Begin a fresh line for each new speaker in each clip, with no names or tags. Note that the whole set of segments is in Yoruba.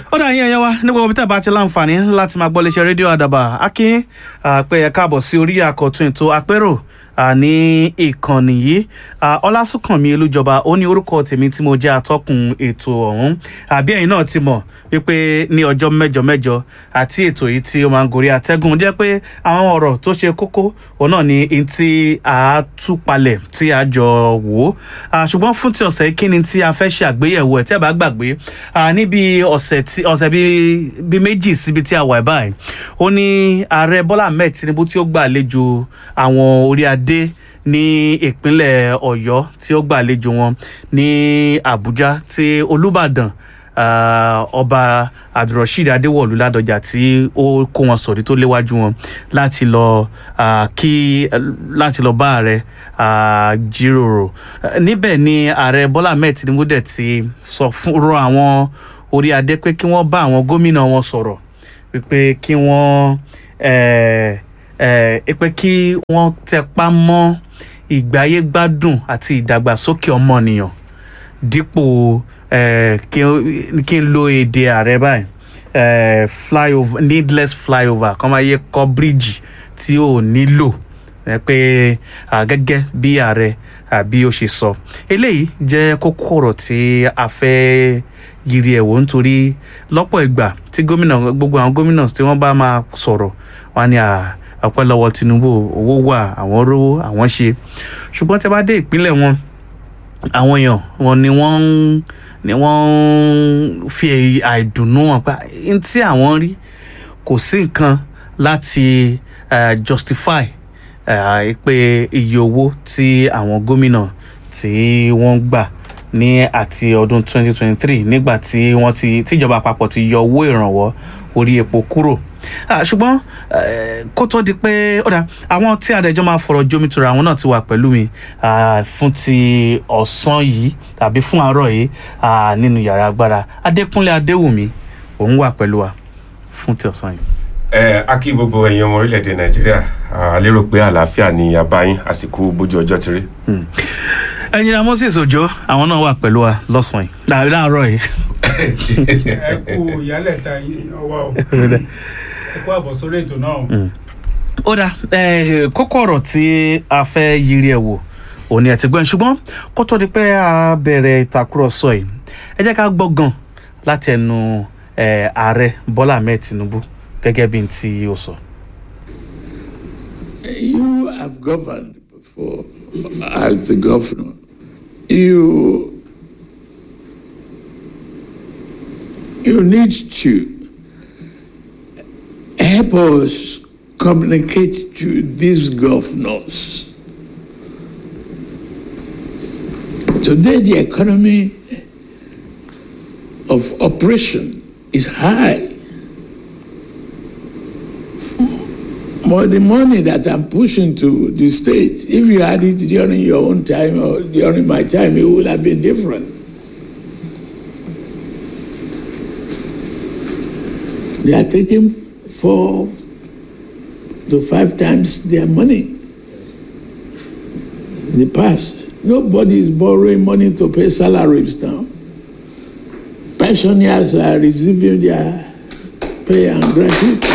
ó dà yín ẹ̀yẹ́ wa ní gbogbo tẹ́ bá ti láǹfààní láti máa gbọ́ léṣe rédíò àdàbà akin pé ẹ káàbọ̀ sí orí àkọ́tún ètò àpérò ní ìkànnì yìí ọlásùnkànmí olújọba ó ní orúkọ tèmi tí mo jẹ́ atọ́kùn ètò ọ̀hún àbí ẹ̀yin náà ti mọ̀ wípé ní ọjọ́ mẹ́jọ mẹ́jọ àti ètò yìí tí ó máa ń gorí atẹ́gùn jẹ́ pé àwọn ọ̀rọ̀ tó ṣe kókó òun náà ni n tí a tú palẹ̀ tí a jọ wò ó ṣùgbọ́n fún ti ọ̀sẹ̀ kí ni tí a fẹ́ ṣe àgbéyẹ̀wò ẹ̀ tí ẹ bá gbàgbé níbi ọ̀sẹ̀ tí ọ̀sẹ̀ bíi méjì síbi tí a wà báyìí ó ní ààrẹ bọ́lá ahmed tinubu tí ó gbàlejò àwọn orí adé ní ìpínlẹ̀ ọ̀yọ́ tí ó gbàlejò wọn ní àbújá tí olùbàdàn Uh, ọba abdulrasheed adéwọlú ládọjà tí ó kó wọn sọ̀rí tó léwájú wọn láti lọ uh, kí láti lọ bá ààrẹ uh, jíròrò níbẹ̀ ni ààrẹ bọ́lá ahmed tinubu dẹ̀ ti sọ fún rọ àwọn orí adé pé kí wọ́n bá àwọn gómìnà wọn sọ̀rọ̀ wípé kí wọ́n pé kí wọ́n tẹpá mọ́ ìgbáyé gbádùn àti ìdàgbàsókè ọmọnìyàn dípò kí n lo èdè ààrẹ báyìí flyover needless flyover kọ́ máa yẹ kọ́ bíríìjì tí ò nílò pé gẹ́gẹ́ bí ààrẹ bí ó ṣe sọ eléyìí jẹ́ kókó ọ̀rọ̀ tí a fẹ́ yiri ẹ̀wò nítorí lọ́pọ̀ ìgbà tí gómìnà gbogbo àwọn gómìnà tí wọ́n bá máa sọ̀rọ̀ wọn ni ọpẹ́ lọ́wọ́ tinubu owó wà àwọn rówó àwọn ṣe ṣùgbọ́n tí a bá dé ìpínlẹ̀ wọn àwọn èèyàn wọn ni wọ́n ń ni wọ́n ń fi àìdùnnú wọn pa n tí àwọn rí kò sí nǹkan láti uh, justify uh, pé iye owó tí àwọn gómìnà tí wọ́n gbà ní àti ọdún 2023 nígbà tí wọ́n ti tíjọba àpapọ̀ ti yọ owó ìrànwọ́ orí epo kúrò ṣùgbọ́n kó tó di pé ọ̀dà àwọn tí adẹjọ́ máa fọ̀rọ̀ jómitoro àwọn náà ti wà pẹ̀lú mi fún ti ọ̀sán yìí tàbí fún àárọ̀ yìí nínú yàrá agbára adékúnlé adéwùmí òun wà pẹ̀lú wa fún ti ọ̀sán yìí.
ẹ a kí gbogbo ẹ̀yin ọmọ orílẹ̀-èdè nàìjíríà a lérò pé àlàáfíà ni àbáyín àsìkò bójú ọjọ́ ti rí.
ẹnjìnà moses ojo àwọn náà wà pẹ̀lú wa lọ́sàn-án yìí láàárọ̀ yìí.
ẹ kú ìyálẹ̀ta ọwọ́ o ẹ kú àbọ̀ sórí ètò náà.
ó dà kókó ọ̀rọ̀ tí a fẹ́ yiri ẹ̀ wò òní ẹ̀ ti gbọ́n ṣùgbọ́n kó tó di pé a bẹ̀rẹ̀ ìtàkùrọ̀sọ yìí ẹ jẹ́ ká gbọ́ gan láti ẹnu ààrẹ bọ́lá ahmed tinubu gẹ́gẹ́ bí n tí ó sọ.
You have governed before as the governor. You you need to help us communicate to these governors. Today, the economy of operation is high. More the money that I'm pushing to the states, if you had it during your own time or during my time, it would have been different. They are taking four to five times their money. In the past, nobody is borrowing money to pay salaries now. Pensioners are receiving their pay and gratuity.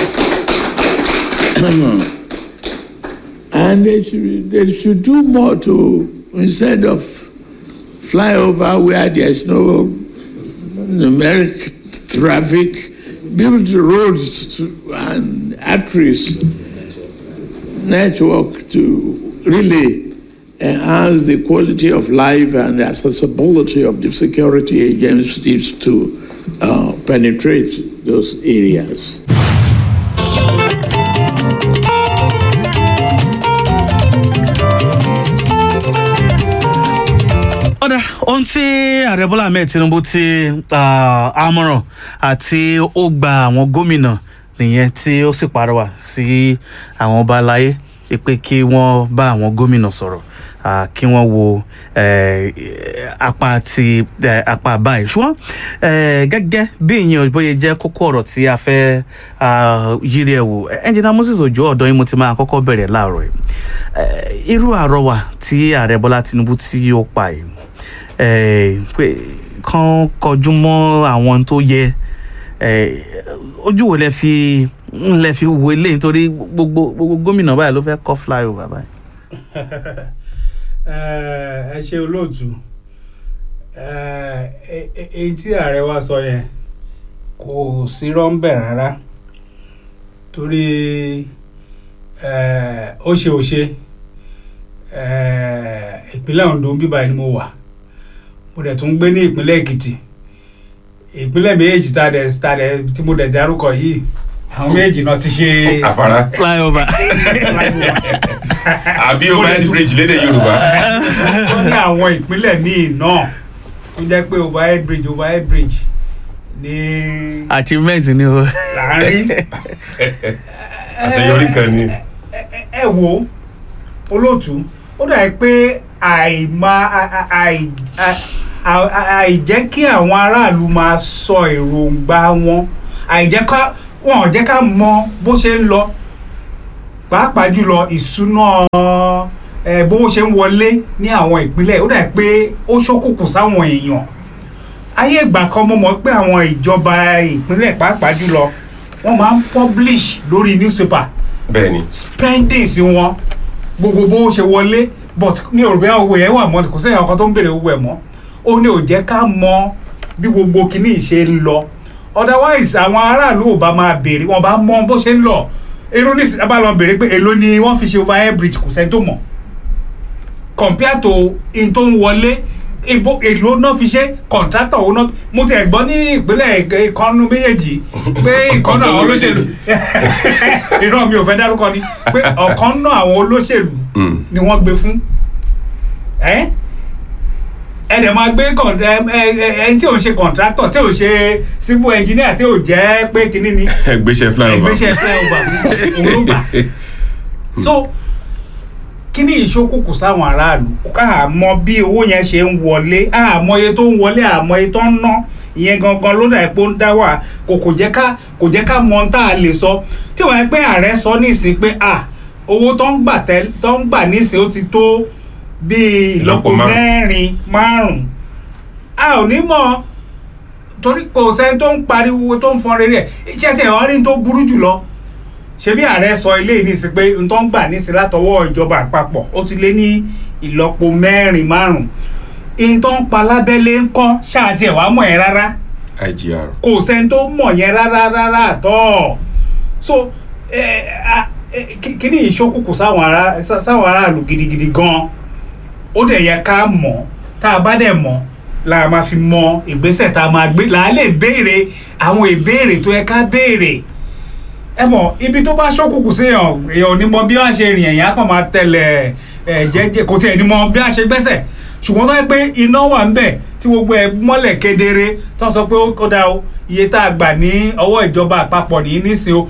and they should, they should do more to, instead of fly over where there's no numeric traffic, build roads to, and arteries network to really enhance the quality of life and the accessibility of the security agencies to uh, penetrate those areas.
ọ̀dà ohun tí ààrẹ bọ́lá ahmed tinubu ti àmọ̀ràn àti ó gba àwọn gómìnà nìyẹn tí ó sì pàrọwà sí àwọn ọba aláyé pé kí wọ́n bá àwọn gómìnà sọ̀rọ̀ kí wọ́n wo apá ti apá báyìí ṣùgbọ́n gẹ́gẹ́ bí ìyẹn bóyá jẹ́ kókó ọ̀rọ̀ tí a fẹ́ yírí ẹ̀ wò ẹnjìnà moses ojo ọ̀dọ́ yín mo ti máa kọ́kọ́ bẹ̀rẹ̀ láàárọ̀ yìí irú àrọwà tí ààrẹ bọ́lá tinubu tí ó pa yìí pé kán kọjú mọ́ àwọn tó yẹ ẹ, ojú wo lẹ fi ń lẹ fi wo eléyìí nítorí gbogbo gbogbo gómìnà báyìí ló fẹ́ kọ́ flyover báyìí.
ẹ ṣe olóòtú ẹ, ẹ- ẹ- èyí tí ààrẹ wa sọ yẹn kò sí rọ́ńbẹ̀ rárá torí ẹ, ó ṣe ò ṣe ẹ, ìpínlẹ̀ Ondo ń bíbá ni mo wà mo dẹ̀ tún gbé ní ìpínlẹ̀ Èkìtì ìpínlẹ̀ méjèèjì tá a dẹ̀ tá a dẹ̀ tí mo dẹ̀ dárúkọ yìí àwọn méjèèjì náà ti ṣe
àfárá
flyover.
àbí overhead bridge lédè yorùbá
ó ní àwọn ìpínlẹ̀ míì náà tó jẹ́ pé overhead bridge overhead bridge ní
achievement ni o.
láàárín
àṣeyọrí kan ni
ẹ- ẹ wo olóòtú ó dà pé àìmá à- àì- à- à- à- àìjẹ́ kí àwọn aráàlú máa sọ èròǹgbà wọn àìjẹ́ ká wọn ò jẹ́ ká mọ bó ṣe ń lọ pàápàá jùlọ ìṣúná ẹ bó ṣe ń wọlé ní àwọn ìpínlẹ̀ ó dà pé ó ṣókùnkùn sáwọn èèyàn ayé ìgbà kan mo mọ̀ pé àwọn ìjọba ìpínlẹ̀ pàápàá jùlọ wọ́n máa ń publish lórí newspaper
bẹ́ẹ̀ ni
spendings wọn gbogbo bó ṣe wọlé but ní òrùbẹ́ owó yẹn wà mọ́ kò sẹ́yìn ọkàn tó ń béèrè owó ẹ̀ mọ́ ó ní ò jẹ́ ká mọ bí gbogbo kinní ṣe ń lọ otherwise àwọn aráàlú ò bá máa béèrè wọn bá mọ bó ṣe ń lọ èrò ní ìsìn bá lọ béèrè pé èló ni wọ́n fi ṣe overhead bridge kò sẹ́ni tó mọ̀ compare to in tó ń wọlé ibo èlò náà fi ṣe contractor owó náà mo ti ẹ̀ gbọ́ ní ìpínlẹ̀ ìkànnù méjèèjì pé ìkànnù àwọn olóṣèlú irọ́ mi ò fẹ́ dárúkọ ni pé ọ̀kan náà àwọn olóṣèlú
Mm.
ni wọ́n gbé fún ẹ́ ẹ dẹ̀ máa gbé con- ẹ ẹ- ẹ- ẹni tí ò ń ṣe contractor tí ò ṣe civil engineer tí ò jẹ́ pé kinní ni
ẹgbẹ́sẹ̀ flyover
ìgbésẹ̀ flyover fún òun ló gbà so kíní ìṣókùnkù sáwọn aráàlú àmọ́ bí owó yẹn ṣe ń wọlé àmọ́ iye tó ń wọlé àmọ́ iye tó ń ná ìyẹn gangan ló dà pé ó ń dá wà kò kò jẹ́ ká kò jẹ́ ká mọ ohun tá a lè sọ tí wọ́n yẹ pé ààrẹ sọ nísìn pé à owó tó ń gbà tẹ́ tó ń gbà nísìn ó ti tó bíi ìlọ́po
Ìlọ́po márùn-ún.
mẹ́rin márùn-ún a ò ní mọ̀ torí kò sẹ́ni tó ń pariwo tó ń fọn rere ẹ̀ iṣẹ́ tí ẹ̀wọ̀n rí tó burú jù lọ ṣebí ààrẹ sọ ilé nísìn pé n tó ń gbà nísìn látọwọ́ ìjọba àpapọ̀ ó ti lé ní ìlọ́po mẹ́rin márùn-ún n tó ń pa lábẹ́lé ń kọ́ ṣáàtì ẹ̀ wá mọ̀ ẹ́ rárá
igr
kò sẹ́ni tó mọ̀ yẹn rárá rárá àtọ́ so ẹ, a- ẹ, kí- kíní ìṣókùnkù sáwọn ará sá- sáwọn aráàlú gidigidi gan ó dẹ̀ yẹ ká mọ̀ tá a bá dẹ̀ mọ̀ la máa fi mọ ìgbésẹ̀ tá a máa gbé là á lè béèrè àwọn ìbéèrè tó yẹ ká béèrè ẹ mọ̀ ibi tó bá ṣókùnkùn sí èèyàn èèyàn ò ní mọ bí wọ́n ṣe rìn èèyàn á kàn máa tẹ̀lé ẹ̀ jẹ́jẹ́ kò tiẹ̀ ní mọ bí wọ́n ṣe gbẹ́sẹ̀ ṣùgbọ́n tó yẹ pé iná wà ń bẹ̀ tí gbogbo ẹ̀ mọ́lẹ̀ kedere tó ń sọ pé ó kódà o iye tá a gbà ní ọwọ́ ìjọba àpapọ̀ ní nísìn o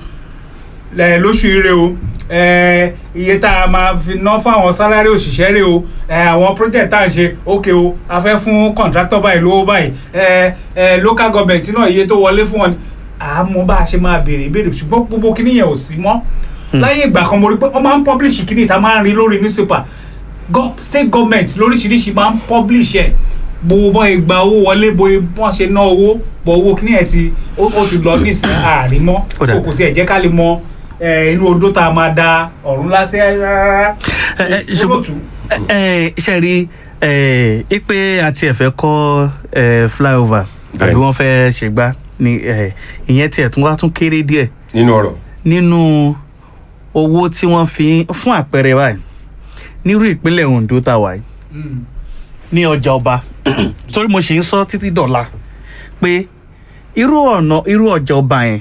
ẹ, lóṣù ire o ẹ, iye tá a máa fi ná fáwọn sálárì òṣìṣẹ́ rè o ẹ, àwọn project tá à ń ṣe ókè o a fẹ́ fún contractor báyìí lówó báyìí ẹ, ẹ, local government náà iye tó wọlé fún wọn ni àmọ́ bá a ṣe máa béèrè ìbéèrè ṣùgbọ́n gbogbo kíní yẹn ò sí mọ́ láyé ìgbà kan mo rí pé wọ́n máa ń publish kíní ìta máa ń rí lórí newspaper Go- state government lóríṣiríṣi máa ń publish ẹ̀ gbogbo bọ́ ìgbà owó wọlé bo wọ́n ṣe ná owó bọ̀ owó kíní ẹ̀ ti ó ó ti lọ nísìnyí àárín mọ́
Ó dà.
so kò tiẹ̀ jẹ́ ká lè mọ ẹ, inú odó tá a máa da ọ̀run lásẹ̀ rárá
Ẹ, ẹ, ṣùgbọ́n-
olóòtú
ẹ ṣe rí ẹ ipe àti ẹ̀fẹ́ kọ́ ẹ flyover
Bẹ́ẹ̀ni.
àbí wọ́n fẹ́ ṣègbà ni ẹ ìyẹn tiẹ̀ tún wá tún kéré díẹ̀
nínú ọ̀rọ̀
nínú owó tí wọ́n fi fún àpẹẹrẹ báyìí nírú ìpínlẹ̀ Ondo tá a wà yìí
Mm.
ní ọjà ọba torí mo sì ń sọ títí dọ̀la pé irú ọ̀nà irú ọjà ọba yẹn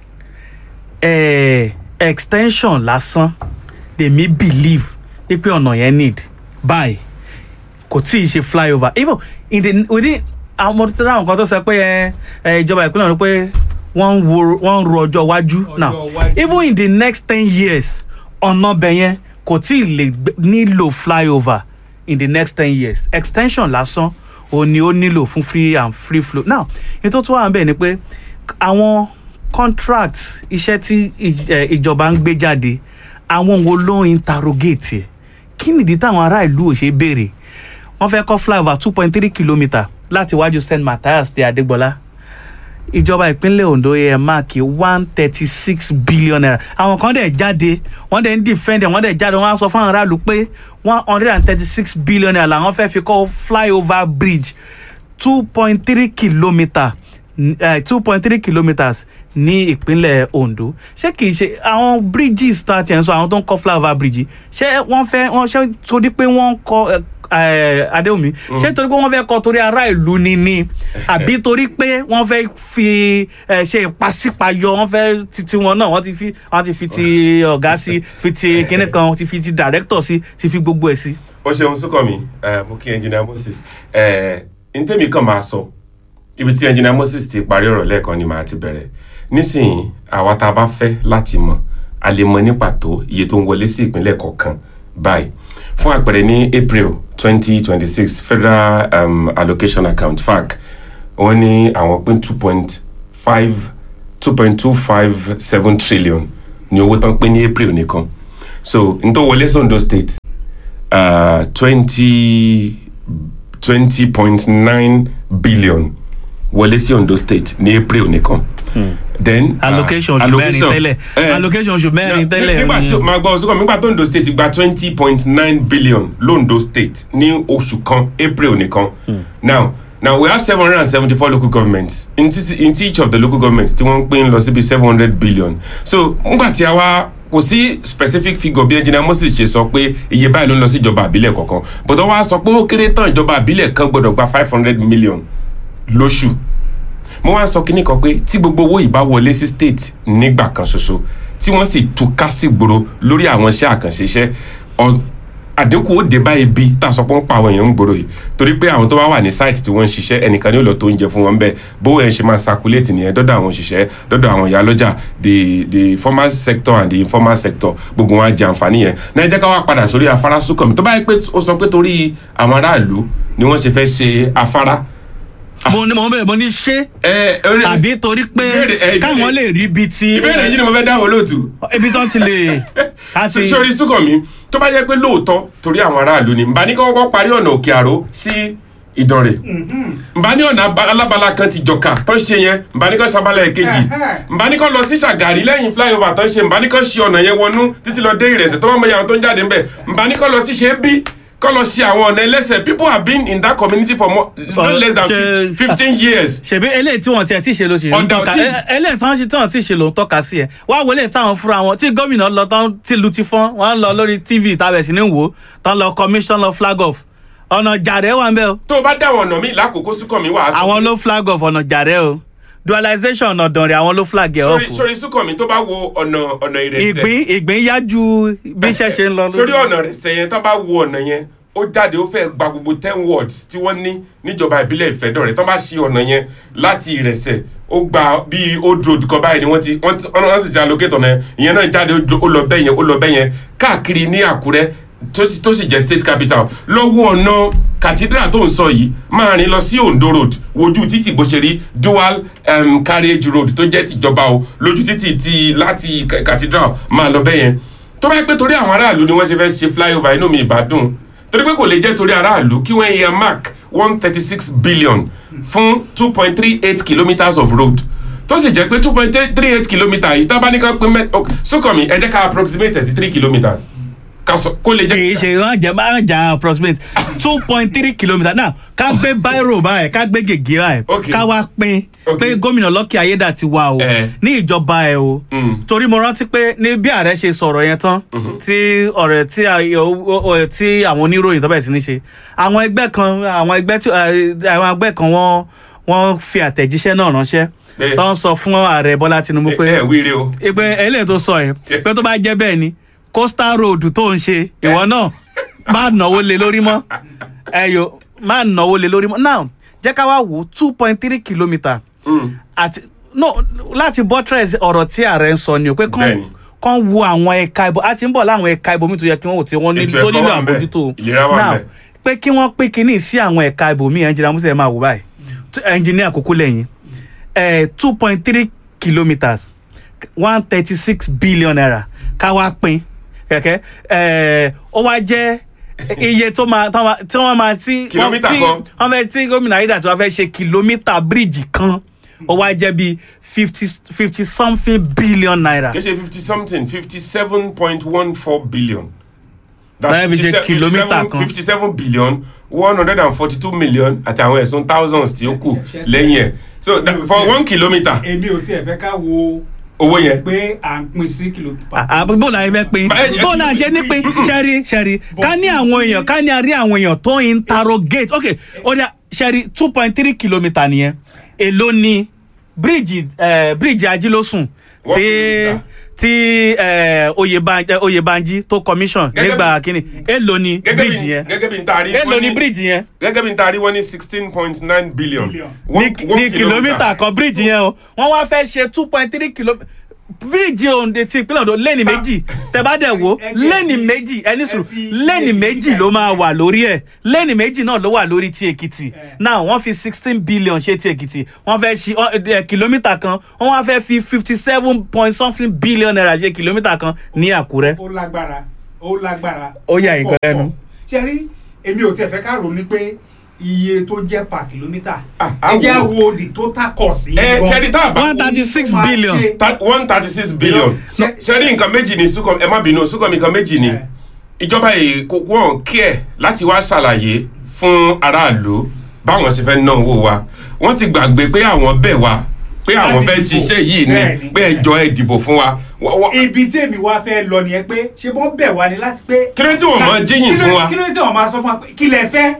eh, extension lásán lèmi believe pé ọ̀nà yẹn need báyìí kò tí ì ṣe flyover even in the within àwọn ọmọdé tí àwọn kan tó sọ pé ẹ, ẹ, ìjọba ìpínlẹ̀ ọ̀nà pé wọ́n ń wo wọ́n ń ro ọjọ́ iwájú
Ọjọ́
now
iwájú.
even in the next ten years ọ̀nà bẹ̀ yẹn kò tí ì lè gbé- nílò flyover in the next ten years extension lásán òun ni ó nílò fún free and free flow now ní tó tún wà níbẹ̀ ni pé àwọn contract iṣẹ́ tí ì- ẹ, ìjọba ń gbé jáde àwọn wo ló ń interrogate ẹ̀ kí nìdí táwọn ará ìlú ò ṣe béèrè wọ́n fẹ́ kọ́ flyover two point three kilometre láti iwájú st matthias dé adégbọlá ìjọba ìpínlẹ̀ Ondo yẹ máàkì one thirty six billion naira àwọn kan dẹ̀ jáde wọ́n dẹ̀ ń defend ẹ̀ wọ́n dẹ̀ jáde wọ́n á sọ fún àwọn aráàlú pé one hundred and thirty six billion naira làwọn fẹ́ fi kọ́ flyover bridge two point three kilometre two point three kilometres ní ìpínlẹ̀ Ondo ṣé kìí ṣe àwọn bridges tá a ti ẹ̀ ń sọ àwọn tó ń kọ́ flyover bridge ṣé wọ́n fẹ́ wọ́n ṣe torí pé wọ́n kọ́ eh, Adéwùmí ṣé torí pé wọ́n fẹ́ kọ́ torí ará ìlú ni ni àbí torí pé wọ́n fẹ́ fi eh, ṣe ìpàsípayọ wọ́n fẹ́ titi wọn náà wọ́n ti fi wọ́n ti fi ti ọ̀gá sí fi ti kinní kan ti fi ti director sí ti fi gbogbo ẹ̀ sí.
ó ṣeun Súnkànmí ẹ mo kí engineer Moses ẹ ntẹ́mi kan máa sọ ibi tí engineer Moses ti parí ọ̀rọ̀ lẹ́ẹ̀kan ni màá ti bẹ̀rẹ̀ nísìnyí àwa tá a bá fẹ́ láti mọ̀ a lè mọ̀ ní pàtó iye tó ń wọlé sí ìpínlẹ̀ kọ̀ọ̀kan báyìí fún àpẹẹrẹ ní April twenty twenty six Federal um, Allocation Account FAC wọ́n ní àwọn pín two point five two point two five seven trillion ní owó tán pín ní April nìkan so n tó wọlé sí Ondo State twenty twenty point nine billion wọlé sí Ondo State ní April nìkan. then uh,
allocation oṣù mẹ́rin tẹ́lẹ̀
eh,
allocation oṣù mẹ́rin tẹ́lẹ̀
nígbà tí máa gbọ́ ọ̀sùnkàn nígbà tó Ondo State gba twenty point nine billion londo State ní oṣù kan April nìkan now now we have seven hundred and seventy four local governments in, t- in each of the local governments tí wọ́n ń pín lọ síbi seven hundred billion so nígbà tí a wá kò sí specific figure bí engineer Moses ṣe sọ pé iye báyìí ló ń lọ sí ìjọba àbílẹ̀ kọ̀ọ̀kan but wọ́n wá sọ pé ó kéré tán ìjọba àbílẹ̀ kan gbọ́dọ̀ gba five hundred million lóṣù mo wá sọ kínní kan pé tí gbogbo owó ìbá wọlé sí state nígbà kan ṣoṣo tí wọ́n sì túká sí gbòòrò lórí àwọn iṣẹ́ àkànṣe iṣẹ́ ọ- àdínkù ó dé bá ebi tá a sọ pé ń pa àwọn èèyàn ń gbòòrò yìí torí pé àwọn tó bá wà ní site tí wọ́n ń ṣiṣẹ́ ẹnìkan ní ó lọ tó oúnjẹ fún wọn bẹ́ẹ̀ bówó ẹ̀ ṣe máa circulate nìyẹn dọ́dọ̀ àwọn òṣìṣẹ́ dọ́dọ̀ àwọn ìyá lọ́jà the the formal sector and the informal sector gbogbo wọn á jẹ àǹfààní yẹn náà ẹ jẹ́ ká wá padà sórí afárá Súnkànmí tó bá yẹ pé ó sọ pé torí àwọn aráàlú ni wọ́n ṣe fẹ́ ṣe afárá
mo ní mo bẹ̀rẹ̀ mo ní ṣé
ẹ ẹ
àbí torí pé
Ìbéèrè- eh, ìbéèrè-
káwọn lè rí ibi tí
ìbéèrè yìí ni mo fẹ́ dáhùn olóòtú
ibi tán ti lè láti
sórí Súnkànmí tó bá yẹ pé lóòótọ́ torí àwọn aráàlú ni nbà ní kọ́kọ́ parí ọ̀nà òkè àró sí ìdànrè nbà ní ọ̀nà aba- alábala kan ti jọ̀ka tó ń ṣe yẹn nbà ní kọ́ sábàlá ẹ̀kejì nbà ní kọ́ lọ sí Ṣàgàrí lẹ́yìn flyover tó ń ṣe nbà ní kọ́ ṣe ọ̀nà yẹn wọnú títí lọ dé Ìrẹsẹ̀ tó bá mọ ìyàwó tó ń jáde ńbẹ̀ nbà ní kọ́ lọ sí ṣe bí kọ́ lọ ṣe àwọn ọ̀nà ẹlẹ́sẹ̀ people have been in that community for more, no
Oh,
less than
ṣe-
fifteen years
ṣèbí eléyìí tí wọn tiẹ̀ tí ì ṣe ló ṣe ń
Ọ̀dọ̀
tọ́ka
tí-
ẹ- eléyìí tí wọ́n ṣe tí wọ́n ti ṣe ló ń tọ́ka sí ẹ̀ wá wo eléyìí táwọn fúnra wọn tí gómìnà lọ tán tí lu ti fọ́n wọ́n lọ lórí tv tàbẹ̀ sí ní wò ó tán lọ commission lọ flag off ọ̀nà jàrẹ́ wà ń bẹ́ o
tó o bá dáwọn ọ̀nà míì lákòókò Súnkànmí wà á sọ
àwọn
pé-
ló flag off ọ̀nà jàrẹ́ o dualization ọ̀nà dànrẹ́ àwọn ló flag ẹ̀ off
sórí sórí Súnkànmí tó bá wo ọ̀nà ọ̀nà Ìrẹsẹ̀
ìgbín ìgbín yá ju bí iṣẹ́ ṣe ń lọ
sórí ọ̀nà rẹ̀ sẹ́yìn tó bá wo ọ̀nà yẹn ó jáde ó fẹ́ gba gbogbo ten wards tí wọ́n ní níjọba ìbílẹ̀ Ìfẹ́dọ̀rẹ́ tó bá ṣí ọ̀nà yẹn láti Ìrẹsẹ̀ ó gba bíi old road kan báyìí ni wọ́n ti wọ́n ti wọ́n sì ti allocate ọ̀nà yẹn ìyẹn náà jáde ó jọ- ó lọ bẹ́ẹ̀ yẹn ó lọ bẹ́ẹ̀ yẹn káàkiri ní Àkúrẹ́ tó sì- tó sì jẹ́ state capital lọ́wọ́ ọ̀nà cathedral tó ń sọ yìí máa rìn lọ sí Ondo road wojú títì bó ṣe rí dual um, carriage road tó jẹ́ tìjọba o lójú títì ti láti ca- cathedral máa lọ bẹ́ẹ̀ yẹn tó bá yẹ pé torí àwọn aráàlú ni wọ́n ṣe fẹ́ ṣe flyover inú mi ìbádùn torí pé kò lè jẹ́ torí aráàlú kí wọ́n yẹ mark one thirty six billion fún two point three eight kilometres of road tó sì jẹ́ pé two point three eight kilometre yìí tá a bá ní ká pín mẹ́ ok Súnkànmí ẹ jẹ́ ká approximate ẹ̀ sí three kilometres ká sọ kó lè jẹ́
kì í ṣe wọn jẹ máa ń jà approximate two point three kilometre now ká gbé báírò báyìí ká gbé gègé báyìí
Okay.
ká wá pín
Okay.
pé gómìnà Lucky Ayédàtiwa o
Eh.
ní ìjọba ẹ o
Mm.
torí mo rántí pé ní bí ààrẹ ṣe sọ̀rọ̀ yẹn tán tí ọ̀rẹ́ tí a- o- o- o- tí àwọn oníròyìn tó bẹ̀rẹ̀ sí ní ṣe àwọn ẹgbẹ́ kan àwọn ẹgbẹ́ tí eh, àwọn ẹgbẹ́ kan wọ́n wọ́n fi àtẹ̀jíṣẹ́ náà ránṣẹ́
Eh.
tó ń sọ fún ààrẹ Bọ́lá Tinubu pé
ẹ ẹ wíire o
ìpè eléyìí tó sọ yẹn pé tó bá jẹ́ bẹ́ẹ̀ ni coastal road tó ń ṣe ìwọ náà má náwó lé lórí mọ́ ẹyọ má náwó lé lórí mọ́ now jẹ́ ká wá wò two point three kilometre
Mm.
àti no láti buttress ọ̀rọ̀ tí ààrẹ ń sọ ni o pé kán
Bẹ́ẹ̀ni.
kán wo àwọn ẹ̀ka ìbò a ti ń bọ̀ láwọn ẹ̀ka ìbò mi tó yẹ kí wọ́n wò tí wọ́n ní
Ètò
tó
ẹ̀kọ́
nílò
wà ńbẹ̀,
àbójútó
ìlera wà
now
ńbẹ̀.
pé kí wọ́n pín kínní sí àwọn ẹ̀ka ìbò mi ẹnjìnà musa ẹ̀ máa wò báyìí ẹnjìnìà kúkú lẹ́yìn two point three kilometres one thirty six billion naira ká wá pín kẹ̀kẹ́ eh, ó wá jẹ́ iye tó máa tán máa- tí wọ́n máa tí
Kìlómítà
tí
kan.
wọ́n fẹ́ tí gómìnà Ayédàtiwa fẹ́ ṣe kìlómítà bíríìjì kan ó wá jẹ́ bí fifty fifty something billion naira
kì í ṣe fifty something fifty seven point one four billion.
Báyọ̀ fi ṣe kìlómítà kan.
fifty seven billion one hundred and forty two million àti àwọn ẹ̀sùn thousands tí ó kù
Ṣe- ṣe-
lẹ́yìn ẹ̀ so that, for one kilometre
èmi ò tiẹ̀ fẹ́ ká wo
owó yẹn
pé à ń pin sí kìlómítà.
àbí bó la fẹ́ pín
Báyìí-
bó la ṣe ní pín ṣẹ́rí ṣẹ́rí ká ní àwọn èèyàn ká ní a rí àwọn èèyàn tó ń interrogate ok ó dá ṣẹ́rí two point three kilometre nìyẹn èló ni bíríìjì eh, bíríìjì ajílósùn
One
tí
kilometre.
tí eh, Oyèbán- eh, Oyèbánjí tó commission
Gẹ́gẹ́
nígbà kínní èló ni
gẹ́gẹ́
bíríìjì
bí
yẹn
gẹ́gẹ́ bí n taari
èló ni bíríìjì yẹn
gẹ́gẹ́ bí n taari wọ́n ní sixteen point nine billion
Billion.
One-
ní
one
ní kìlómítà kan bíríìjì yẹn o wọ́n wá fẹ́ ṣe two point three kìlómítà bíríìjì òǹdè ti ìpínlẹ̀ Oǹdó lẹ́ni méjì tẹ bá dẹ̀ wò
ẹ jẹ́
lẹ́ni
fi-
méjì ẹni sùn
ẹ fi
lẹ́ni
lẹ́ni
méjì
méjì
ló máa
sí.
wà lórí ẹ̀ lẹ́ni méjì náà ló wà lórí ti Èkìtì now wọ́n fi sixteen billion ṣe ti Èkìtì wọ́n fẹ́ ṣe ọ, ẹ, kìlómítà kan wọ́n wá fẹ́ fi fifty seven point something billion naira ṣe kìlómítà kan ní Àkúrẹ́.
ó lágbára ó lágbára.
Ó yà yín kan lẹ́nu.
ṣe rí èmi ò tiẹ̀ fẹ́ ká rò ní pé iye tó jẹ́ per kìlómítà
Ah,
ẹ jẹ́
àwò.
wo the total cost yìí
ẹ
gan.
ṣẹ́ni tá a bá
one thirty six
Ó máa
billion.
ṣe-
one thirty six billion
Ṣe-
ṣẹ́ni nǹkan méjì ní sukọ ẹ má bínú sukọ mi nǹkan méjì ni
Eh.
ìjọba yìí kò wọ́n kí ẹ̀ láti wá ṣàlàyé fún aráàlú báwọn ṣe fẹ́ ná owó wa wọ́n ti gbàgbé pé àwọn bẹ̀ wá pé àwọn
Láti
fẹ́
dìbò.
ṣiṣẹ́ yìí ni
Bẹ́ẹ̀ni.
pé ẹ jọ̀ọ́ ẹ dìbò fún wa Wọ́n- wọ́n-
ibi tí èmi wá fẹ́ lọ nìyẹn pé ṣé wọ́n bẹ̀ wá ni láti pé.
Kí ló tí wọ́n máa jíyìn
Kí ló-
fún wa?
kí ló tí wọ́n máa sọ fún wa pé kí lẹ fẹ́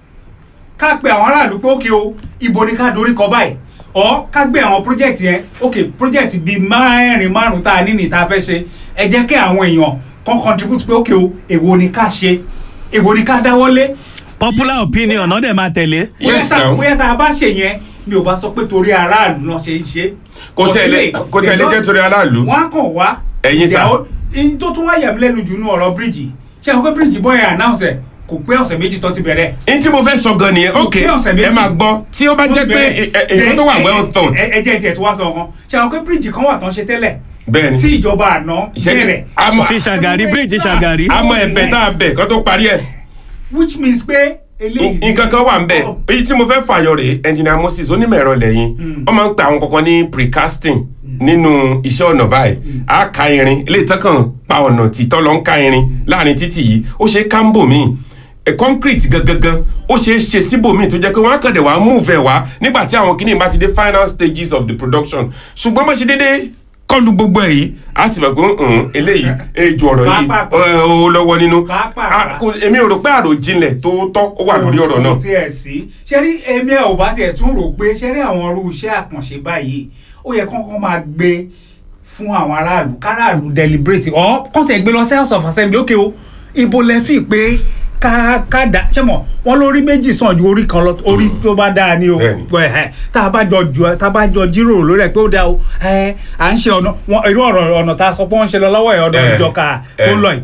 ká pe àwọn aráàlú pé ókè o ibo ni ká dorí kọ báyìí ọ ká gbé àwọn project yẹn ókè project bíi mẹ́rin márùn tá a ní ní tá a fẹ́ ṣe ẹ jẹ́ kí àwọn èèyàn kan contribute pé ókè o èwo ni ká ṣe èwo ni ká dáwọ́lé
popular opinion náà dẹ̀ máa tẹ̀lé.
bóyá
Yes,
tá
now.
bóyá tá a bá ṣe yẹn mi ò bá sọ pé torí aráàlú náà ṣe ń ṣe.
Kò tẹ̀lé- kò tẹ̀lé jẹ́ torí aráàlú.
wọ́n á kàn wá.
Ẹ̀yin sà.
ìyàwó- ìyí tó tún wá yà mí lẹ́nu jù nú ọ̀rọ̀ bíríìjì ṣé àwọn pé bíríìjì bọ́yà announce ẹ̀ kò pé ọ̀sẹ̀ méjì tó ti bẹ̀rẹ̀.
n tí mo fẹ́ sọ gan nìyẹn ok
pé ọ̀sẹ̀ méjì.
ẹ máa gbọ́ tí ó bá jẹ́ pé ẹ- ẹ- èyí tó wà well thought
ẹ ẹ jẹ́ ìjẹ́ tí wàá sọ kan ṣé àwọn pé bíríìjì kan wà tán ṣe tẹ́lẹ̀
bẹ́ẹ̀ ni
tí ìjọba àná
Ìṣẹ́jú-
bẹ̀rẹ̀
àmọ́
ti Ṣàgàrí bíríìjì Ṣàgàrí.
àmọ́ ẹ̀bẹ̀ tá a bẹ̀ kó tó parí ẹ̀
which means pé eléyìí.
nǹkan kan wà ń bẹ̀
Oh.
èyí tí mo fẹ́ fàyọ rèé engineer Moses onímọ̀ ẹ̀rọ lẹ́yìn wọ́n máa ń pe àwọn kankan ní precasting nínú iṣẹ́ ọ̀nà báyìí a ka irin ilé ìtàn kan pa ọ̀nà títọ́ lọ ń ka irin láàrin títì yìí ó ṣe é kámbò míì ẹ concrete gangan ó ṣe é ṣe síbòmíì tó jẹ́ pé wọ́n á kàn dé wàá move ẹ̀ wá nígbà tí àwọn kìnìún bá ti dé final stages of the production ṣùgbọ́n bó ṣe déédéé kọlu gbogbo ẹ̀ yìí á ti mọ̀ pé ń eléyìí ejò ọ̀rọ̀ yìí
Pàápàá.
ẹ, ó lọ́wọ́ nínú
Pàápàá.
Ah, kò- èmi ò rò pé àròjinlẹ̀ tó tọ́ ó wà lórí ọ̀rọ̀ náà
tí ẹ sí ṣe rí èmi ẹ ò bá tiẹ̀ tún rò pé ṣe rí àwọn irú iṣẹ́ àkànṣe báyìí ó yẹ kọ́kọ́ máa gbé fún àwọn aráàlú káràlú deliberate ọ̀ kọ́ tẹ̀ gbé lọ sí house of assembly ókè o ibo lẹ fi pé ká ká dá ṣé mọ̀ wọ́n lórí méjì sàn ju orí kan lọ orí tó bá dáa ni o
Bẹ́ẹ̀ni.
Ẹ̀, ẹ̀, tá a bá jọ jù tá a bá jọ jíròrò lórí ẹ̀ pé ó dáa o ẹ̀, à ń ṣe ọ̀nà wọn irú ọ̀rọ̀ ọ̀nà tá a sọ pé wọ́n ń ṣe lọ lọ́wọ́ ẹ̀ ọ̀nà
Ẹ̀,
ìjọka tó
ẹ̀.
ń lọ yìí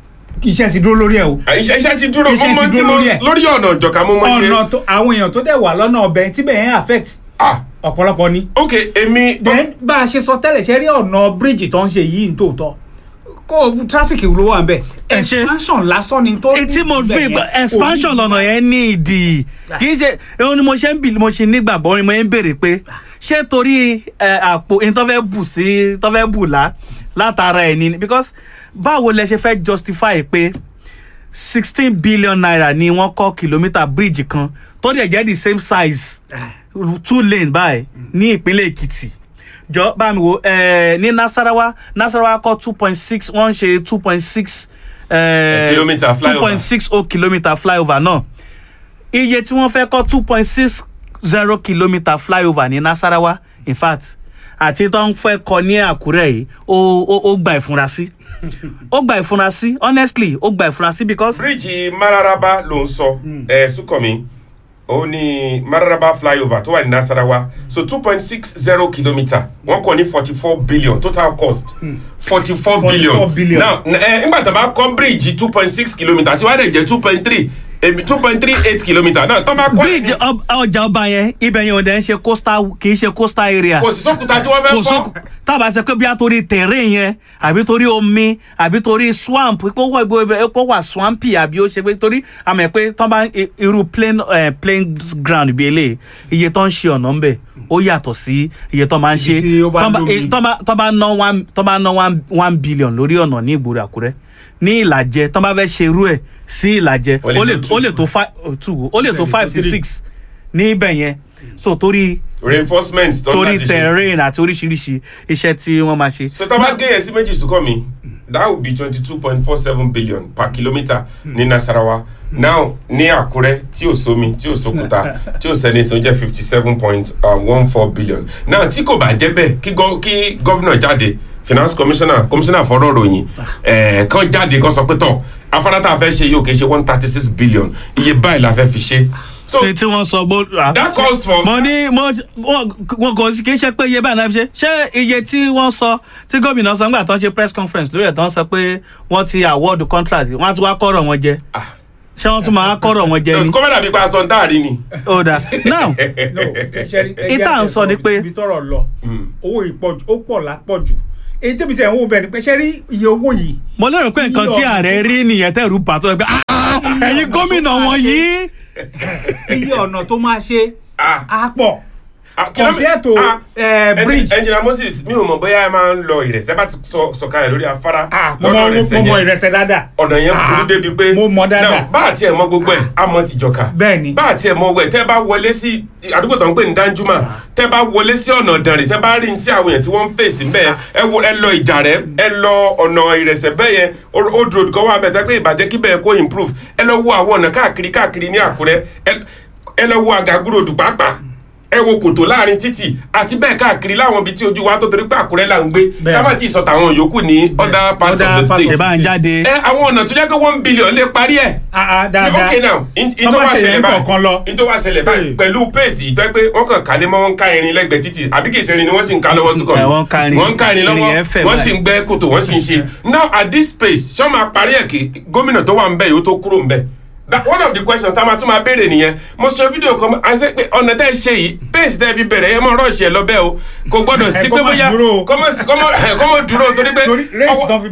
iṣẹ́ ti dúró lórí ẹ̀ o
iṣẹ́ iṣẹ́ ti dúró
Iṣẹ́
mo mọ
ti
tí
dúró
mo
lórí ẹ̀.
lórí ọ̀nà ìjọ̀ka mo mọ iye
ọ̀nà tó àwọn èèyàn tó dẹ̀ wà lọ́nà ọbẹ̀ tí bẹ́ẹ̀ yẹn affect
ah
ọ̀pọ̀lọpọ̀ ni.
ok èmi
then bá a ṣe sọ tẹ́lẹ̀ ṣe rí ọ̀nà bíríìjì tó ń ṣe yìí ní tòótọ́ kó tráfíkì ló wà ń bẹ̀
Ẹ ṣe-
expansion lásán ni tó.
etí mo
ní
fi
ibẹ̀ yẹn.
expansion
Orí-
lọ́nà yẹn ní ìdí kì í ṣe ohun ni mo ṣe ń bì mo ṣe nígbàgbọ́ ni mo ń béèrè pé ṣé torí ẹ, àpò ẹni tó fẹ́ bù sí tó fẹ́ bù lá látara ẹ̀ ni because báwo lẹ ṣe fẹ́ justify pé sixteen billion naira ni wọ́n kọ́ kìlómítà bíríìjì kan tó dẹ̀ jẹ́ the same size
Ah,
two lane báyìí ní ìpínlẹ̀ èkìtì jọ bá mi wo ẹ ní nasarawa nasarawa kọ two point six wọ́n ń ṣe two point six
Kilometre flyover.
two point six oh kilometre flyover náà iye tí wọ́n fẹ́ kọ́ two point six zero kilometre flyover ní nasarawa in fact àti tó ń fẹ́ kọ́ ní àkúrẹ́ yìí ó ó ó gba ìfurasí ó gba ìfurasí honestly ó gba ìfurasí because
bíríìjì mararaba ló ń sọ ẹ sùkọ̀mí ó ní mararaba flyover tó wà ní nasarawa so two point six zero kilometre wọ́n kọ́ ní forty four billion total cost forty four
44
billion
billion.
now ẹ nígbà tó bá kọ́ bíríìjì two point six kilometre tí wàá dẹ̀ jẹ́ two point three two point three eight kilometre náà tó bá kọ́
bíríìjì ọb- ọjà ọba yẹn ibẹ̀ yẹn ò dẹ̀ ń ṣe coastal kì í ṣe coastal area
kò sí sókúta tí wọ́n fẹ́
kò
kọ́
sókù tábà ṣe pé bí a torí terrain yẹn àbí torí omi àbí torí swamp pé ó wà pé ó wà swampy àbí ó ṣe pé torí àmọ̀ pé tán bá i- irú plain eh, plain ground bí eléyìí iye tó ń ṣe ọ̀nà ńbẹ̀ ó yàtọ̀ sí iye tó máa ń ṣe
Ibi tí ó bá
tán bá-
lómi.
eh, tán bá tán bá ná one tán bá ná one one billion lórí ọ̀nà ní ìgboro àkúrẹ́ ní ìlàjẹ tán bá fẹ́ ṣe irú ẹ̀ sí ìlàjẹ
Ó lè
ó lè
tó two.
ó lè tó five two ó lè tó
Ó lè
five
tó
to
three.
six ní ibẹ̀ yẹn so torí
reinforcement tó ń
torí
láti ṣe.
terrain àti oríṣiríṣi iṣẹ́ tí wọ́n máa ṣe.
so tá a bá gé yẹn sí méjì sùkọ́ mi that would be twenty two point four seven billion per kilometre ní nasarawa now ní àkúrẹ́ tí ò sómi tí ò sókúta tí ò sẹ́ni tó jẹ́ fifty seven point one four billion now tí kò bá jẹ́ bẹ́ẹ̀ kí gọ́- kí gọ́vnà jáde finance commissioner commissioner fọ́rọ̀ ròyìn ẹ̀ kan jáde kan sọ pé tọ̀ afárá tá a fẹ́ ṣe yóò kì í ṣe one thirty six billion iye báyìí la fẹ́ fi ṣe so
ṣe tí wọ́n sọ bó.
that calls for
mo ní mo wọn wọn kò sí kí n ṣe pé iye báyìí náà fi ṣe ṣé iye tí wọ́n sọ tí gómìnà sọ nígbà tó ń ṣe press conference lórí ẹ̀ tó ń sọ pé wọ́n ti award contract wọ́n á tún wá kọ́rọ̀ wọn jẹ ṣé wọ́n tún máa kọ́rọ̀ wọn jẹ ni
kọ́mẹ́dà bíi pa aṣọ ń dáàrí ni.
ó dà now
no ṣẹ́rí
Ìta ń sọ ni pé-
ibi tọrọ lọ owó ìpọ̀jù ó pọ̀ lápọ̀jù èyí tẹ́bi tẹ̀ ń wò bẹ́ẹ̀ ni pé ṣẹ́rí iye owó yìí
mo lérò pé nǹkan tí ààrẹ rí nìyẹn tẹ̀rù bàtọ́ ẹ pé "Ah, ah, ẹ̀yin gómìnà wọn yìí
iye ọ̀nà tó máa ṣe
Ah.
á pọ̀
Ah, kìlómí-
Compare to,
ah,
eh,
ẹnji-
bridge.
engineer moses mi ò mọ̀ bóyá ẹ máa ń lọ ìrẹsẹ̀ bá ti sọ sọ̀kalẹ̀ lórí afárá
Ah, mo mọ mo mọ ìrẹsẹ̀ dáadáa
ọ̀nà yẹn burú
Ah,
débi pé
mo mọ dáadáa
Now, bá àti ẹ̀ mọ gbogbo ẹ̀ á mọ tìjọka
Bẹ́ẹ̀ ni.
bá àti ẹ̀ mọ gbogbo ẹ̀ tẹ́ bá wọlé sí àdúgbò tó ń pè ní danjuma tẹ́ bá wọlé sí ọ̀nà ìdànrè tẹ́ bá rí ní tí àwọn èèyàn tí wọ́n ń fèsì ń bẹ̀ ẹ wo ẹ lọ ìjà rẹ ẹ lọ ọ̀nà ìrẹsẹ̀ bẹ́ẹ̀ yẹn old road kan wà bẹ́ẹ̀ tẹ́ pé ìbàjẹ́ kí bẹ́ẹ̀ kó improve ẹ lọ wo àwọn ọ̀nà káàkiri káàkiri ní àkúrẹ́ ẹ- ẹ lọ wo àgàgúròdù pàápàá ẹ wo kòtò láàrin títì àti bẹ́ẹ̀ káàkiri láwọn ibi tí ojú wa tó torí pé àkúrẹ́ là ń gbé
Bẹ́ẹ̀.
ká má tí ì sọ tàwọn yòókù ní other parts of
Other
the
parts
state
of
ṣe bá ń jáde
ẹ àwọn ọ̀nà tó jẹ́ pé one billion lè parí ẹ̀.
Ah, ah, dáadáa
ok now in in
Tọ́
tó
bá
wá
ṣe
ṣẹlẹ̀
yẹn
báyìí
kọ̀ọ̀kan lọ.
in tó wá ṣẹlẹ̀ báyìí
Hey.
pẹ̀lú pace ìtọ́ pé wọ́n kàn kálé mọ́ wọ́n ń ká irin lẹ́gbẹ̀ẹ́ títì àbí kì í ṣe irin ni wọ́n sì ń ká lọ́wọ́ tó kọ̀
Ẹ, wọ́n ń ká irin.
wọ́n ń ká irin
Irin
lọ́wọ́
yẹn fẹ̀
wọ́n sì ń gbẹ́ kòtò wọ́n sì ń ṣe now at this pace ṣé wọ́n máa parí ẹ̀ kí gómìnà tó wà ń bẹ̀ yóò tó kúrò ń bẹ̀ that one of the questions tá a máa tún máa béèrè nìyẹn mo ṣe fídíò kan a ṣe pé ọ̀nà tẹ́ ẹ ṣe yìí pace tẹ́ ẹ fi bẹ̀rẹ̀ ẹ mọ̀ rọ́ọ̀ṣì ẹ lọ bẹ́ẹ̀ o kò gbọ́dọ̀ sí
Ẹ,
pé
kó má
bóyá
dúró o.
kọ́mọ̀ dúró torí pé
torí rate
ọwọ́-
tán fi